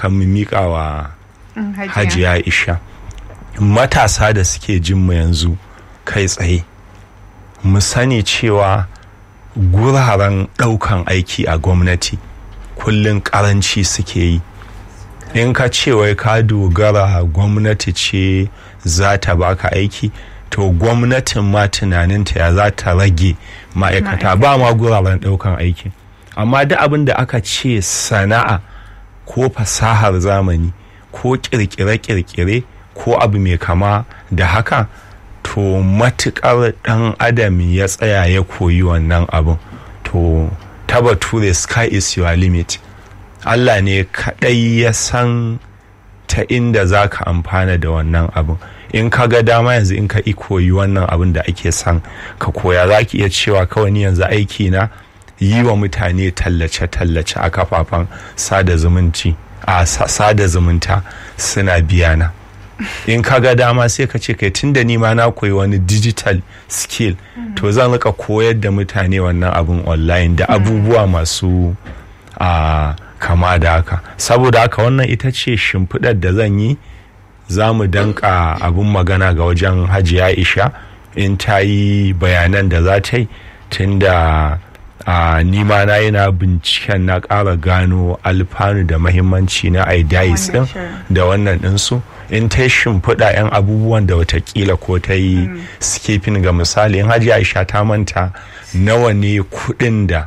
kan mu miƙa wa hajiya isha matasa da suke jin mu yanzu kai tsaye mu sani cewa guraren ɗaukan aiki a gwamnati kullum ƙaranci suke yi in ka ce wai ka dogara gwamnati ce za ta baka aiki to gwamnatin ma tunaninta ya za ta rage ma'aikata ba ma guraren ɗaukan aiki amma duk abin da aka ce sana'a ko fasahar zamani ko kirkire-kirkire ko abu mai kama da haka to matukar dan adam ya tsaya ya koyi wannan abin to ta bature sky is your limit allah ne kadai ya san ta inda za ka amfana da wannan abin in ka ga dama yanzu in ka i koyi wannan abin da ake son ka koya za ki iya cewa kawai ni yanzu aiki na yi wa mutane tallace-tallace a kafafen sada zumunci a sada zumunta suna biya na in ka ga dama sai ka ce kai tun da ni ma na koyi wani digital skill to zan rika koyar da mutane wannan abin online da abubuwa masu a kama da haka saboda haka wannan ita ce shimfiɗar da zan yi za mu danka abin magana ga wajen hajiya isha in ta yi bayanan da za ta yi tun da a nima na yana binciken na ƙara gano alfanu da mahimmanci na idais din da wannan ɗinsu in ta shimfiɗa 'yan abubuwan da watakila ko ta yi skipping ga misali in hajiya aisha ta manta nawa ne kuɗin da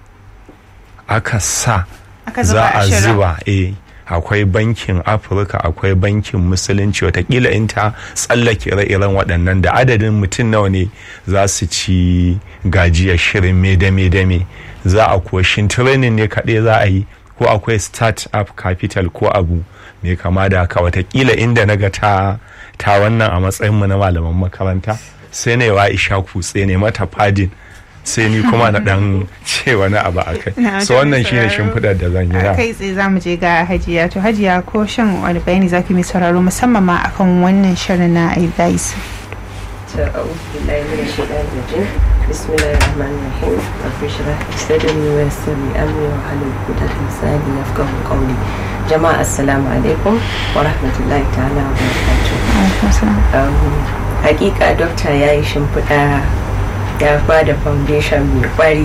aka sa za a zuba eh akwai bankin afirka akwai bankin musulunci watakila in ta tsallake ire-iren waɗannan da adadin mutum nawa ne za su ci gajiyar shirin me-dame-dame za a kuwa shin training ne kaɗai za a yi ko akwai start up capital ko abu mai kama da haka watakila inda na ga ta ta wannan a matsayinmu na malaman makaranta sai na yi wa isha kutse ne mata fadin sai ni kuma na dan ce wani abu a kai so wannan shine shimfiɗar da zan yi a kai tsaye za mu je ga hajiya to hajiya ko shan wani bayani za ki mai sauraro musamman ma akan wannan shirin na aidais بسم الله الرحمن الرحيم رب اشرح لي صدري ويسر لي امري واحلل عقدة من لساني يفقهوا قولي جماعة السلام عليكم ورحمة الله تعالى وبركاته حقيقة دكتور يا shimfiɗa ya ba da foundation mai kwari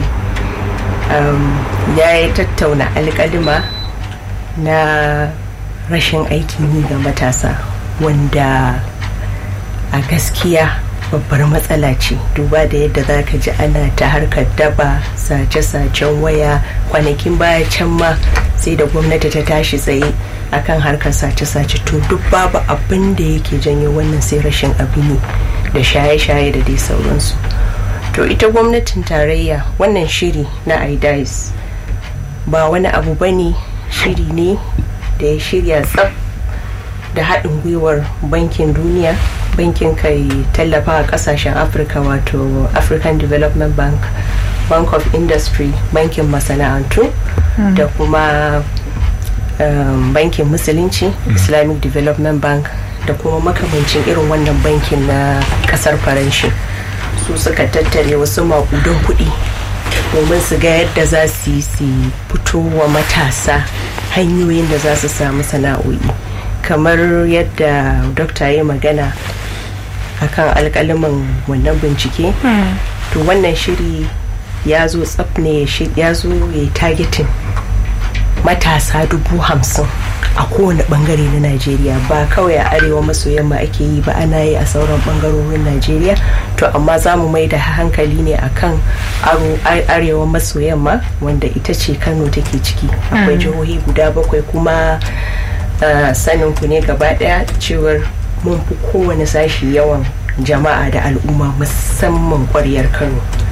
ya yi tattauna alkalima na rashin aikin yi ga matasa wanda a gaskiya babbar matsala ce duba da yadda za ka ji ana ta harkar daba sace-sacen waya kwanakin baya can ma sai da gwamnati ta tashi tsaye akan harkar sace-sace to duk babu abin da yake janyo wannan sai rashin abin da shaye-shaye da dai sauransu to ita gwamnatin tarayya wannan shiri na idais ba wani abu ba ne shiri ne da ya shirya tsaf da haɗin gwiwar bankin duniya bankin kai tallafa a ƙasashen afirka wato african development bank bank of industry bankin masana'antu da kuma um, bankin musulunci islamic development bank da kuma makamancin irin wannan bankin na ƙasar faranshi su suka tattare wasu makudan kuɗi domin su ga yadda za su yi su fito wa matasa hanyoyin da za su samu sana'o'i kamar yadda dokta ya magana akan alkaliman wannan bincike to wannan shiri ya zo tsaf ne ya zo ya targeting matasa dubu hamsin a kowane bangare na najeriya ba kawai a arewa maso yamma ake yi ba ana yi a sauran bangarorin najeriya to amma za mu mai da hankali ne akan arewa maso yamma wanda ita ce kano take ciki akwai jihohi guda bakwai kuma sanin ku ne gaba daya cewar mun fi kowane sashi yawan jama'a da al'umma musamman kwaryar kano